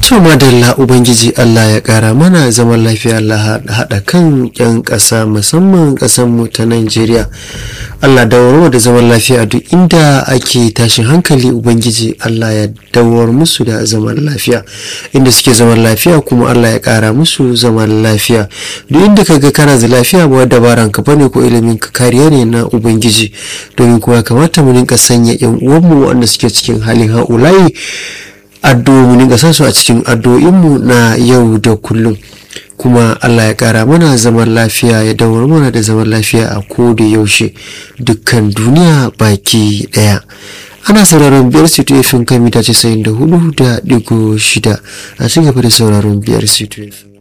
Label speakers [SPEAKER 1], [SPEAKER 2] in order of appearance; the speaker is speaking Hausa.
[SPEAKER 1] To madalla Ubangiji Allah ya ƙara mana zaman lafiya Allah haɗa kan 'yan ƙasa musamman ƙasanmu ta Najeriya. Allah dawar da zaman lafiya duk inda ake tashin hankali Ubangiji Allah ya dawar musu da zaman lafiya. Inda suke zaman lafiya kuma Allah ya ƙara musu zaman lafiya. Duk inda ka ga kana da lafiya ba dabaran ka bane ko ilimin ka kariya ne na Ubangiji. Domin kuma kamata mu rinka sanya 'yan uwanmu wanda suke cikin halin ha'ulayi addu'o'i ga su a cikin addu'o'inmu na yau da kullum kuma Allah ya kara mana zaman lafiya ya dawar mana da zaman lafiya a ko da yaushe dukkan duniya baki daya ana sauraron biyar situation kan mita 94 da digo shida a cigaba da sauraron biyar situation